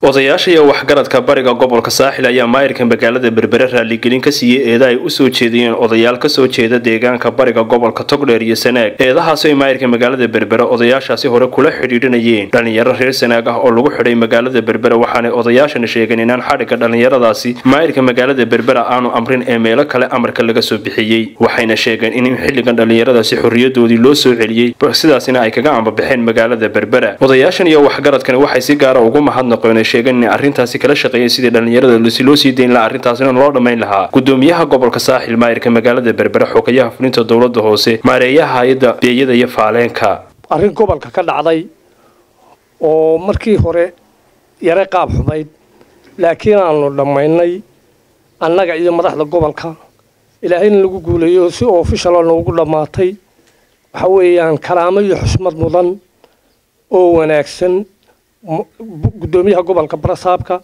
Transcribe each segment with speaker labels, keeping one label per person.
Speaker 1: odayaasha iyo waxgaradka bariga gobolka saaxil ayaa maayirka magaalada berbere raaligelin ka siiyey eeda ay usoo jeediyeen odayaal kasoo jeeda deegaanka bariga gobolka togdheer iyo sanaag eedahaasi ay maayirka magaalada berbere odayaashaasi hore kula xidhiidhinayeen dhalinyaro reer sanaag ah oo lagu xidhay magaalada berbere waxaanay odayaashana sheegeen inaan xadhigga dhallinyaradaasi maayirka magaalada berbera aanu amrin ee meelo kale amarka laga soo bixiyey waxayna sheegeen in xilligan dhallinyaradaasi xorriyadoodii loo soo celiyey sidaasina ay kaga ambabaxeen magaalada berbera odayaashan iyo waxgaradkani waxay si gaara ugu mahadnaqeen sheegeen inay arrintaasi kala shaqeeyeen sidii dhallinyarada si loo sii dayn lahaa arrintaasina loo dhammayn lahaa gudoomiyaha gobolka saaxil maayirka magaalada berbere xogayaha fulinta dowladda hoose maareeyaha hay-adda beeyada iyo faaleenka
Speaker 2: arrin gobolka ka dhacday oo markii hore yare qaab xumayd laakiin aanu dhammaynay annaga iyo madaxda gobolka ilaahayna lagu guuleeyo si ofishalo noogu dhammaatay waxa weeyaan karaamo iyo xushmad mudan oo wanaagsan gudoomiyaha gobolka barasaabka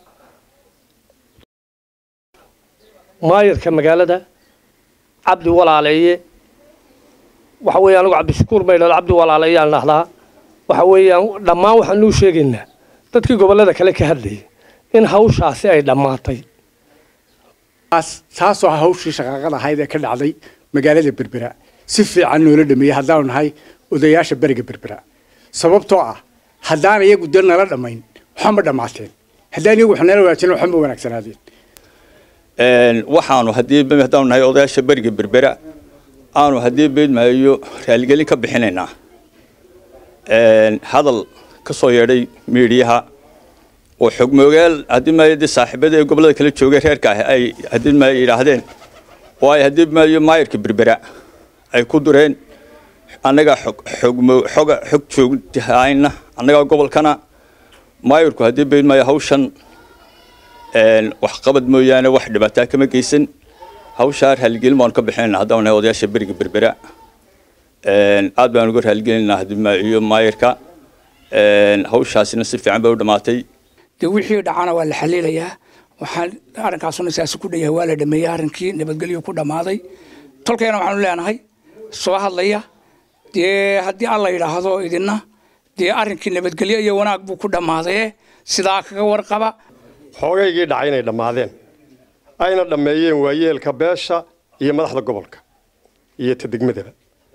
Speaker 2: maayirka magaalada cabdi walaaleeye waxa weeye anigu cabdishakuur maydhal cabdi walaaleeyaan dhahdaa waxa weeyaan dhammaan waxaan nuu sheegaynaa dadkii gobollada kale ka hadlayay in hawshaasi ay dhammaatay
Speaker 3: taasoo hawshii shaqaaqada ahayd ee ka dhacday magaalada berbera si fiican noola dhameeyey haddaanu nahay odayaasha beriga berbera sababtoo ah haddaan iyagu dal nala dhammayn waxba ma dhammaateen haddaan iyagu wax nala wanaagsan waxba ma wanaagsanaadeen
Speaker 4: waxaanu haddii haddaanu nahay odayaasha beriga berbera aanu haddii beedmaayo raaligelin ka bixinaynaa hadal ka soo yeedhay miidhiyaha oo xogmoogaal haddii maayo dee saaxiibada ee gobollada kala joogay reerka ah ay haddii maayo yidhaahdeen oo ay haddii maayo maayirka berbera ay ku dureen annagaa xogmo xoga xog joogtahayna annagaa gobolkana maayirku haddii beedmaayo hawshan waxqabad mooyaane wax dhibaataa kama geysan hawshaa raaligelin baanu ka bixinayna haddaan nahay odayaasha beriga berbera aad baanu uga raaligelinaynaa haddii maayo maayirka hawshaasina si fiican bay u dhammaatay
Speaker 5: dee wixii dhacana waa la xaliilayaa waxaan arrinkaasuna saasi ku dhayahay waa la dhameeyey arrinkii nabadgelyo ku dhammaaday tolkeena waxaanu leenahay soo hadlaya dee haddii alla yidhaahdo idinna dee arrinkii nabadgelyo iyo wanaag buu ku dhammaaday sidaa kaga warqaba
Speaker 6: xoogaygii dhacay inay dhammaadeen ayna dhammeeyeen waayeelka beesha iyo madaxda gobolka iyo ta degmadaba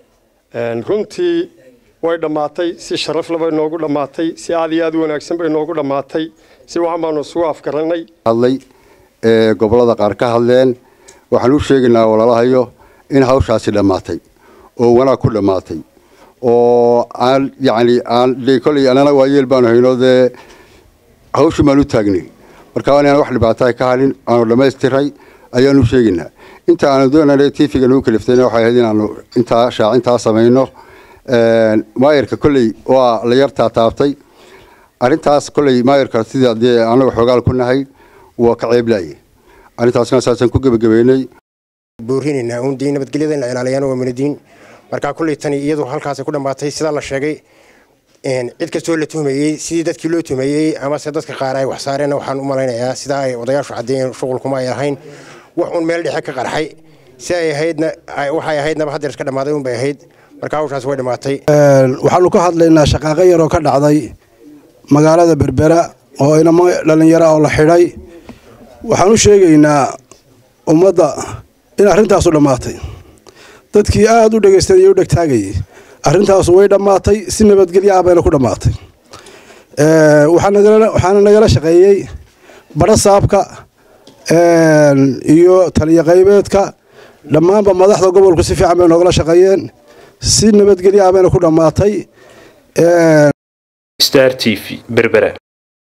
Speaker 6: runtii way dhammaatay si sharafle bay noogu dhammaatay si aad iyo aad u wanaagsan bay noogu dhammaatay si waxan baanu isugu afgaranay
Speaker 7: hadlay ee gobollada qaar ka hadleen waxaan u sheegaynaa walaalahayo in hawshaasi dhammaatay oo wanaag ku dhammaatay oo aan yacni aan dee kolley annana waayeel baanu hayno dee hawshii baan u taagnay marka inaan wax dhibaataa ka halin aanu dhammaystiray ayaanu sheegaynaa inta aanu doonana tv-ga nagu kaliftayna waxay ahayd inaanu intaa shaacintaa samayno maayirka kolley waa la yartaa taabtay arrintaas kolley maayirka sida dee anaga xoogaal ku nahay waa ka ceeblaye arrintaasna saasaan ku gebagabeynay
Speaker 8: boorinaynaa uun dee nabadgelyada la ilaaliyaan waa manadiin marka kolley tani iyadu halkaasay ku dhammaatay sidaa la sheegay cid kastoo la tuhmayey sidii dadkii loo tuhmayey amase dadka qaar ay wax saareen waxaan u malaynayaa sidaa ay odayaashu caddeeyeen shuqulkuma ay ahayn wax uun meel dhexe ka qarxay si ay ahaydna waxay ahaydnaba haddeer iska dhammaaday uun bay ahayd marka hawshaas way dhammaatay
Speaker 9: waxaanu ka hadlaynaa shaqaaqo yaroo ka dhacday magaalada berbera oo inamo dhallinyaro oo la xidhay waxaan u sheegaynaa ummadda in arrintaasu dhammaatay dadkii aada u dhegaystanayay u dhegtaagayay arrintaasu way dhammaatay si nabadgelyo ah bayna ku dhammaatay waxaana nagala shaqeeyey badho saabka iyo taliyo qaybeedka dhammaanba madaxda gobolku si fiican bay noogala shaqeeyeen si nabadgelyo ah bayna ku dhammaatay
Speaker 1: star t v berbera